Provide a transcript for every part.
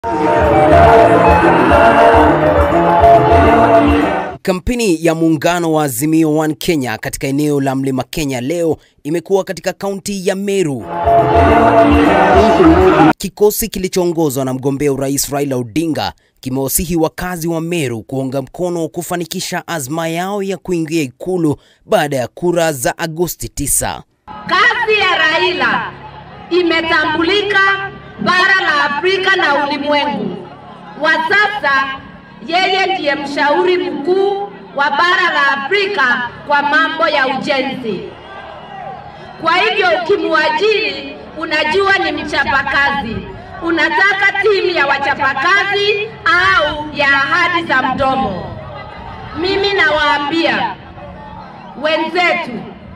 Kampeni ya muungano wa Azimio One Kenya katika eneo la Mlima Kenya leo imekuwa katika kaunti ya Meru. Kikosi kilichoongozwa na mgombea urais Raila Odinga kimewasihi wakazi wa Meru kuunga mkono kufanikisha azma yao ya kuingia ikulu baada ya kura za Agosti 9. Kazi ya Raila imetambulika bara la Afrika na ulimwengu. Wa sasa yeye ndiye mshauri mkuu wa bara la Afrika kwa mambo ya ujenzi. Kwa hivyo ukimwajiri, unajua ni mchapakazi. Unataka timu ya wachapakazi au ya ahadi za mdomo? Mimi nawaambia wenzetu,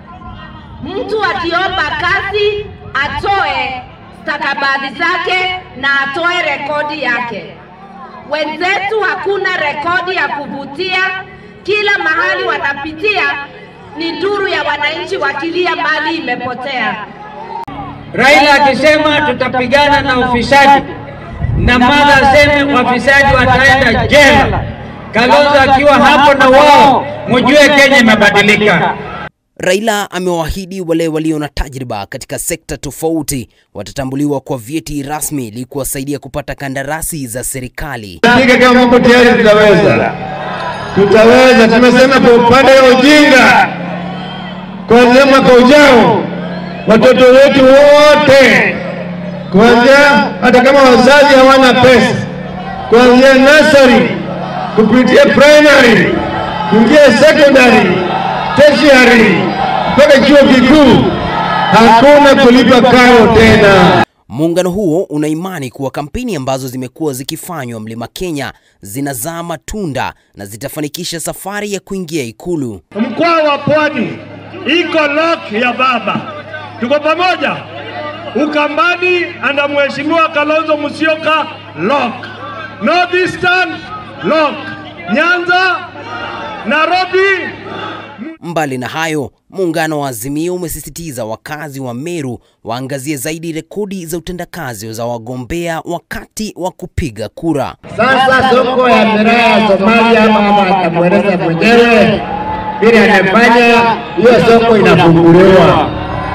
mtu akiomba kazi atoe stakabadhi zake na atoe rekodi yake. Wenzetu hakuna rekodi ya kuvutia, kila mahali wanapitia ni nduru ya wananchi wakilia mali imepotea. Raila akisema tutapigana na ufisadi na Martha aseme wafisadi wataenda jela, Kalonzo akiwa hapo na wao, mujue Kenya imebadilika. Raila amewaahidi wale walio na tajriba katika sekta tofauti watatambuliwa kwa vyeti rasmi ili kuwasaidia kupata kandarasi za serikali. Hakika kama mko tayari, tutaweza, tutaweza. Tumesema kwa upande wa ujinga, kuanzia mwaka ujao watoto wetu wote, kuanzia hata kama wazazi hawana pesa, kuanzia nursery kupitia primary kuingia secondary tertiary mpaka chuo kikuu, hakuna kulipa karo tena. Muungano huo una imani kuwa kampeni ambazo zimekuwa zikifanywa Mlima Kenya zinazaa matunda na zitafanikisha safari ya kuingia ikulu. Mkoa wa Pwani iko lock ya baba, tuko pamoja. Ukambani anda Mheshimiwa Kalonzo Musyoka lock, Northeastern lock, Nyanza, Nairobi Mbali na hayo, muungano wa Azimio umesisitiza wakazi wa Meru waangazie zaidi rekodi za utendakazi za wagombea wakati wa kupiga kura. Sasa soko ya miraa ya Somalia, mama atamweleza mwenyewe vile anafanya, hiyo soko inafunguliwa.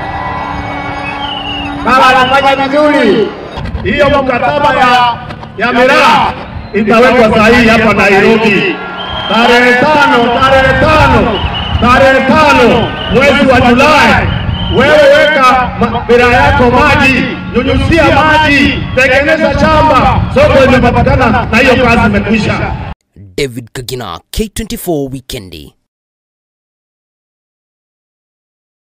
Baba anafanya vizuri. hiyo mkataba ya, ya miraa itawekwa sahihi hapa Nairobi tarehe tano, tarehe tano, tarehe tano mwezi wa Julai. Wewe weka ma- miraa yako maji, nyunyuzia maji, tengeneza shamba, soko imepatikana na hiyo kazi imekwisha. David Kagina, K24 Weekendi.